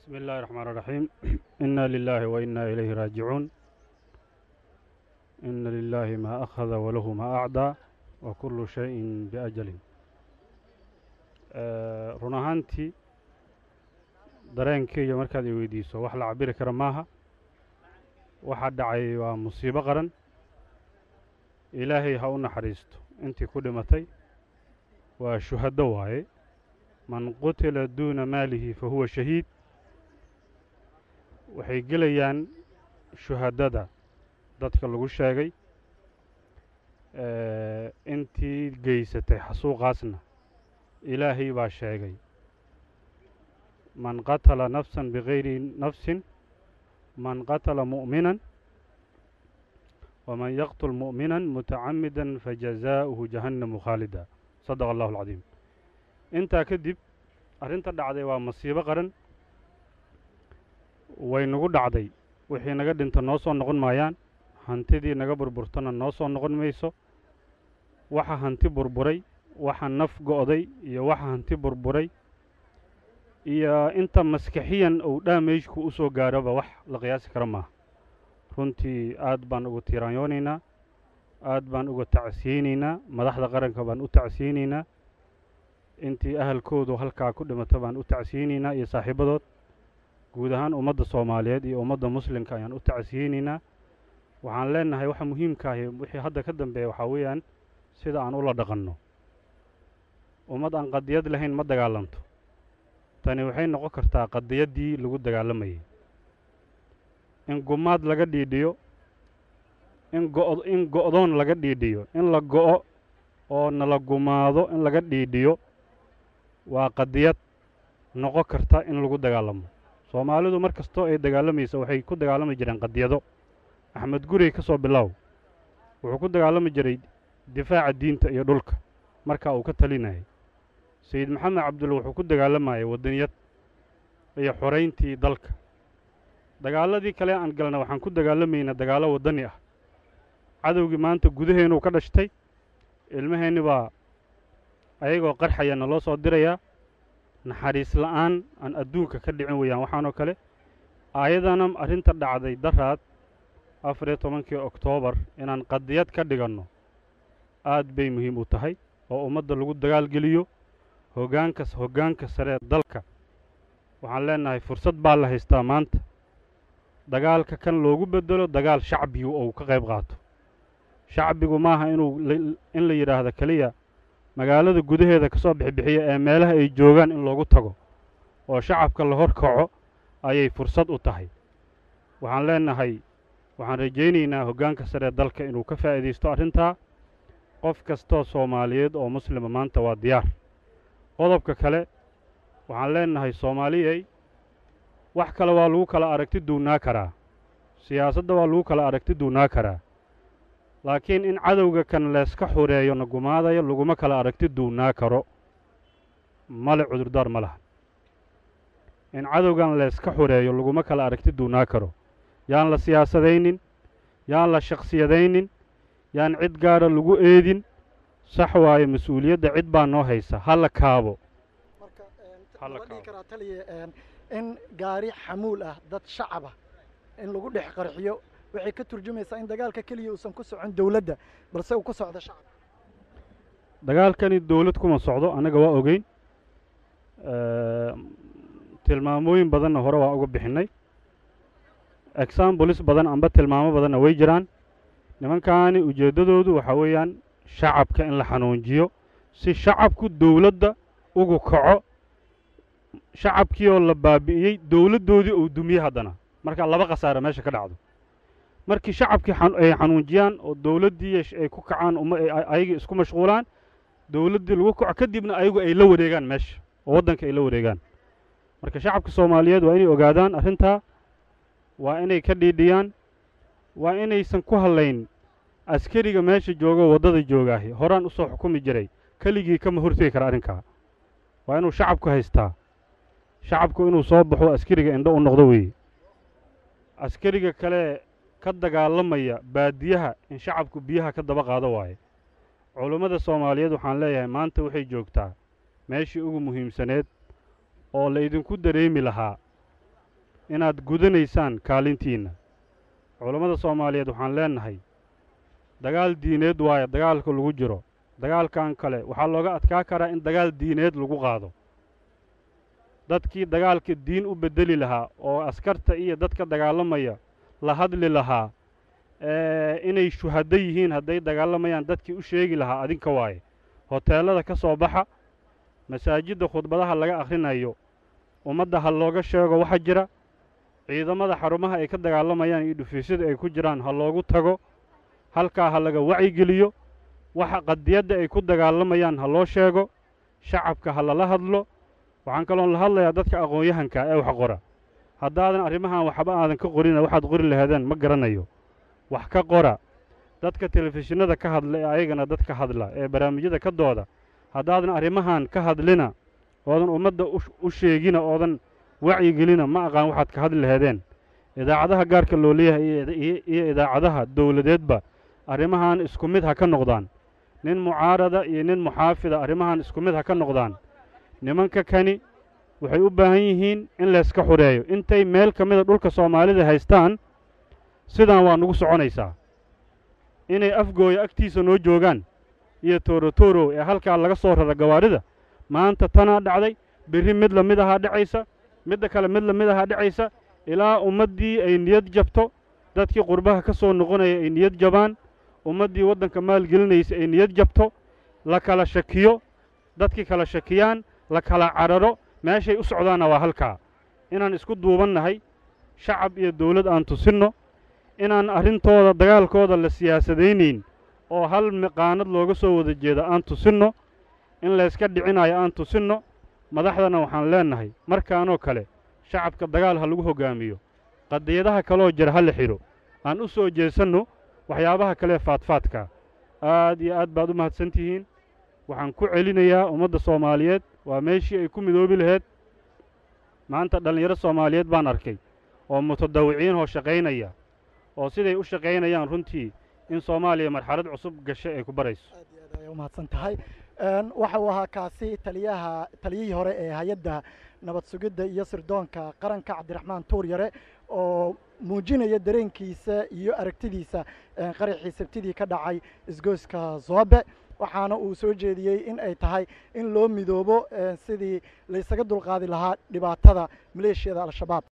بسم الله الرحمن الرحيم إنا لله وإنا إليه راجعون إن لله ما أخذ وله ما أعدى وكل شيء بأجل آه، run ahaantii dareenkayga markaad i weydiiso wax la cabiri kara maaha waxa dhacay waa musiibo qaran ilaahay ha u naxariisto intii ku dhimatay waa shuhado waaye man qutila duuna maalihi fa huwa shahiid waxay gelayaan shuhadada dadka lagu sheegay eh, intii geysatay xasuuqaasna ilaahay baa sheegay man qatala nafsan bigayri nafsin man qatala mu'minan waman yaqtul mu'minan mutacamidan fajazaa'uhu jahannamu khaalida sadaqa allahu alcadiim intaa kadib arrinta dhacday waa masiibo qaran way nagu dhacday wixii naga dhinta noo soo noqon maayaan hantidii naga burburtana noo soo noqon mayso waxa hanti burburay waxa naf go'day iyo waxa hanti burburay iyo inta maskaxiyan uu dhaameyshku u soo gaaroba wax la qiyaasi kara maaha runtii aad baan uga tiiraanyoonaynaa aad baan uga tacsiyeynaynaa madaxda qaranka baan u tacsiyeynaynaa intii ahalkoodu halkaa ku dhimata baan u tacsiyeynaynaa iyo saaxiibadood guud ahaan ummadda soomaaliyeed iyo ummadda muslimka ayaan u tacsiyeynaynaa waxaan leenahay waxa muhiimka ahi wixii hadda ka dambeeya waxaa weeyaan sida aan ula dhaqanno ummad aan qadiyad lahayn ma dagaalanto tani waxay noqon kartaa qadiyaddii lagu dagaalamayay in gumaad laga dhiidhiyo in go in go'doon laga dhiidhiyo in la go'o oo nala gumaado in laga dhiidhiyo waa qadiyad noqon karta in lagu dagaalamo soomaalidu mar kastoo ay dagaalamaysa waxay ku dagaalami jireen qadiyado axmed gurey ka soo bilow wuxuu ku dagaalami jiray difaaca diinta iyo dhulka marka uu ka talinayay sayid maxamed cabdulle wuxuu ku dagaalamayay waddaniyad iyo xorayntii dalka dagaaladii kale aan galna waxaan ku dagaalamaynaa dagaallo waddani ah cadowgii maanta gudaheennuu ka dhashtay ilmaheenni baa ayagoo qarxaya naloo soo dirayaa naxariis la'aan aan adduunka ka dhicin weeyaan waxaanoo kale aayadana arrinta dhacday daraad afar iyo tobankii oktoobar inaan qadiyad ka dhiganno aad bay muhiim u tahay oo ummadda lagu dagaalgeliyo hoggaankas hoggaanka saree dalka waxaan leenahay fursad baa la haystaa maanta dagaalka kan loogu beddelo dagaal shacbigu ou ka qayb qaato shacbigu maaha inuu in la yidhaahdo keliya magaalada gudaheeda ka soo bixibixiya ee meelaha ay joogaan in loogu tago oo shacabka la hor kaco ayay fursad u tahay waxaan leenahay waxaan rajaynaynaa hoggaanka saree dalka inuu ka faa'iidaysto arrintaa qof kastoo soomaaliyeed oo muslima maanta waa diyaar qodobka kale waxaan leenahay soomaaliyey wax kale waa lagu kala aragti duunnaa karaa siyaasadda waa lagu kala aragti duunnaa karaa laakiin in cadowga kan leeska xureeyo na gumaadayo laguma kala aragti duunnaa karo male cudurdaar ma laha in cadowgan leeska xureeyo laguma kala aragti duunnaa karo yaan la siyaasadaynin yaan la shakhsiyadaynin yaan cid gaara lagu eedin sax waaye mas-uuliyadda cid baa noo haysa ha la kaabo marka Hala ma dhihi kaabo. karaa taliya in gaari xamuul ah dad shacaba in lagu dhex qarxiyo waxay ka turjumaysaa in dagaalka keliya uusan ku socon dowladda balse uu ku socdo shacabka dagaalkani dowlad kuma socdo annaga waa ogeyn tilmaamooyin badanna hore waa uga bixinnay exambulis badan amba tilmaamo badanna way jiraan nimankaani ujeeddadoodu waxaa weeyaan shacabka in la xanuunjiyo si shacabku dowladda ugu kaco shacabkii oo la baabi'iyey dowladdoodii uu dumiye haddana marka laba khasaare meesha ka dhacdo markii shacabkii xan- ay xanuunjiyaan oo dowladdii ay ku kacaan uma ay ayagii isku mashquulaan dowladdii lagu kaco kadibna ayagu ay la wareegaan meesha oo waddanka ay la wareegaan marka shacabka soomaaliyeed waa inay ogaadaan arrintaa waa inay ka dhiidhiyaan waa inaysan ku hadlayn askariga meesha joogo waddada joogaahi horaan u soo xukumi jiray keligii kama hortegi kara arrinkaa waa inuu shacabku haystaa shacabku inuu soo baxo askariga indho u noqdo weeye askariga kale ka dagaalamaya baadiyaha in shacabku biyaha ka daba qaado waaye culummada soomaaliyeed waxaan leeyahay maanta waxay joogtaa meeshii ugu muhiimsaneed oo la idinku dareemi lahaa inaad gudanaysaan kaalintiinna culammada soomaaliyeed waxaan leennahay dagaal diineed waaye dagaalka lagu jiro dagaalkan kale waxaa looga adkaa karaa in dagaal diineed lagu qaado dadkii dagaalka diin u beddeli lahaa oo askarta iyo dadka dagaalamaya la hadli lahaa inay shuhaddo yihiin hadday dagaalamayaan dadkii u sheegi lahaa adinka waaye hoteellada ka soo baxa masaajidda khudbadaha laga akhrinayo ummadda ha looga sheego waxa jira ciidamada xarumaha ay ka dagaalamayaan iyo dhufiisyada ay ku jiraan ha loogu tago halkaa ha laga wacyigeliyo waxa qadiyadda ay ku dagaalamayaan ha loo sheego shacabka ha lala hadlo waxaan kaloon la hadlayaa dadka aqoon-yahanka ee wax qora haddaadan arrimahan waxba aadan ka qorina waxaad qori lahaadeen ma garanayo wax ka qora dadka telefishinada ka hadla ee ayagana dadka hadla ee barnaamijyada ka dooda haddaadan arrimahan ka hadlina oodan ummadda u sheegina oodan wacyigelina ma aqaan waxaad ka hadli lahaedeen idaacadaha gaarka loo leeyahay iyo idaacadaha dowladeedba arrimahan isku mid ha ka noqdaan nin mucaarada iyo nin muxaafida arrimahan isku mid ha ka noqdaan nimanka kani waxay u baahan yihiin in layska xureeyo intay meel ka mida dhulka soomaalida haystaan sidaan waa nugu soconaysaa inay afgooya agtiisa noo joogaan iyo toorotoro ee halkaa laga soo rara gawaarida maanta tanaa dhacday berri mid la mid ahaa dhacaysa midda kale mid la mid ahaa dhacaysa ilaa ummaddii ay niyad jabto dadkii qurbaha ka soo noqonaya ay niyad jabaan ummaddii waddanka maalgelinaysa ay niyad jabto la kala shakiyo dadkii kala shakiyaan la kala cararo meeshay u socdaanna waa halkaa inaan isku duubannahay shacab iyo dawlad aan tusinno inaan arrintooda dagaalkooda la siyaasadaynayn oo hal miqaanad looga soo wada jeeda aan tusinno in layska dhicinayo aan tusinno madaxdana waxaan leennahay markaanoo kale shacabka dagaal ha lagu hoggaamiyo qadiyadaha kaleoo jira ha la xidho aan u soo jeesanno waxyaabaha kalee faadfaadka aad iyo aad baad u mahadsan tihiin waxaan ku celinayaa ummadda soomaaliyeed waa meeshii ay ku midoobi laheyd maanta dhallinyaro soomaaliyeed baan arkay oo mutadawiciin oo shaqaynaya oo siday u shaqaynayaan runtii in soomaaliya marxalad cusub gashay ay ku barayso aad iyo aad ayay u mahadsan tahay waxa uu ahaa kaasi taliyaha taliyihii hore ee hay-adda nabad sugidda iyo sirdoonka qaranka cabdiraxmaan tuur yare oo muujinaya dareenkiisa iyo aragtidiisa qaraxii sabtidii ka dhacay isgoyska zoobe waxaana uu soo jeediyey in ay tahay in loo midoobo sidii laysaga dulqaadi lahaa dhibaatada maleeshiyada al-shabaab